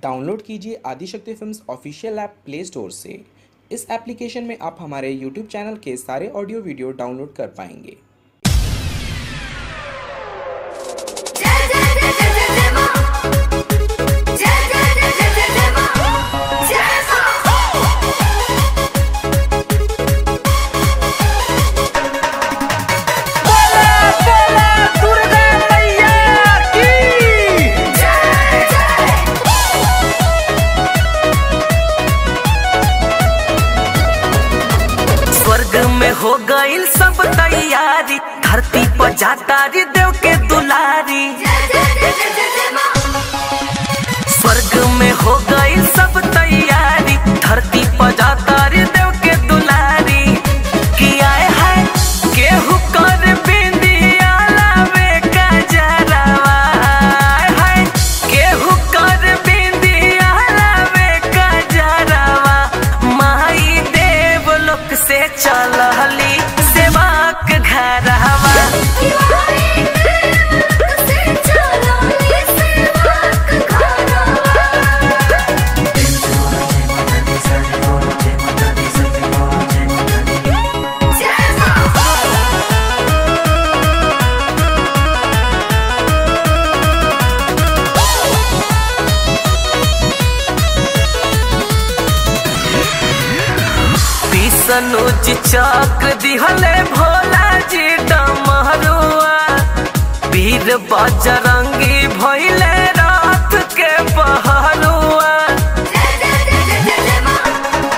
download कीजिए Adishakti films official app play store से इस एप्लीकेशन में आप हमारे यूट्यूब चैनल के सारे ऑडियो वीडियो डाउनलोड कर पाएंगे जय जय जय जय जय जय मां जय जय जय जय जय जय मां जय मां जय जय स्वर्ग में हो गईल सब तैयारी धरती पर जाता रे देव के दुलारी जय जय जय जय जय जय मां स्वर्ग में हो गईल सब तैयारी धरती पर जाता रे देव के दुलारी कि आए है केहू कर बिंदिया लावे का जरावा आए है केहू कर बिंदिया लावे का जरावा माई देव लोक से चलहली सेवाक घरवा किवाई देव से चलो ये सेवक घरवा जय मां विष्णुज चक्र दिहले भोला जी डमरुआ वीर बजरंगी भइले रात के पहरुआ जय जय जय जय जय जय मां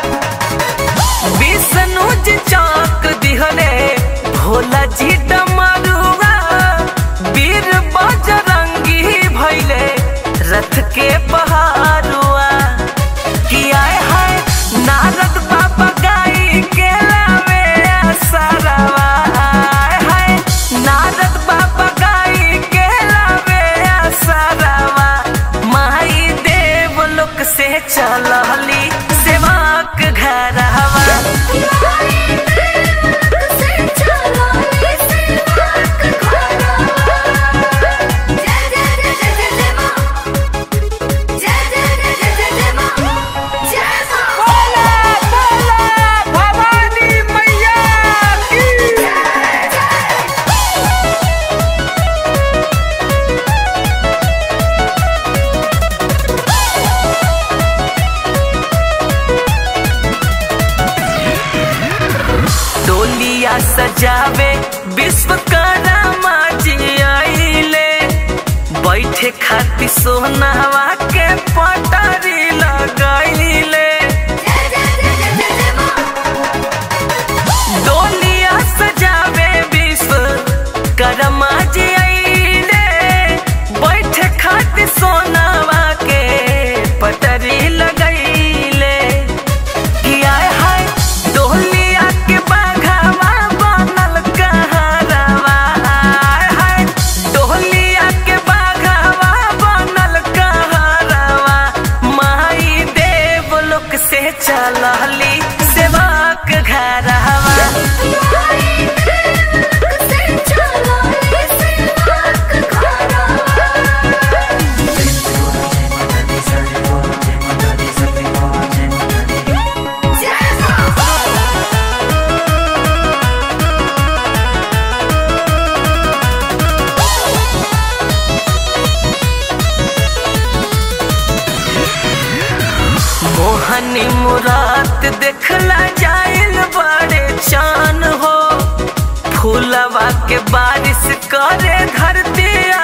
विष्णुज चक्र दिहले भोला जी डमरुआ वीर बजरंगी भइले रथ के पहरुआ कि आए हाय नारद बाबा गाई के लावे असरवा आए हाय नारद बाबा गाई के लावे असरवा माई देव लोक से चलहली सेवाक घरवा किवाई देव से चलो ये सेवक घरवा जय जय जय जय जय जय मां जय जय जय जय जय जय मां जय मां भवानी मैया की डोलिया सजावे विश्वकर्मा जी आइले बैठे खातिर सोनावा के पटारी लगाइले जय जय जय जय जय जय मां डोलिया सजावे विश्वकर्मा जी आइले बैठे खातिर सोनावा के पटारी लगाइले कि आए हाय डोलिया के बाघावा बनल कहरवा आए हाय डोलिया के बाघावा बनल कहरवा माई देव लोक से चलहली सेवाक घरवा किवाई देव से चलो ये सेवक घरवा जय मां मोहनी मुरात देखला जाइल बड़े चान हो फूलवा के बारिश करे धरती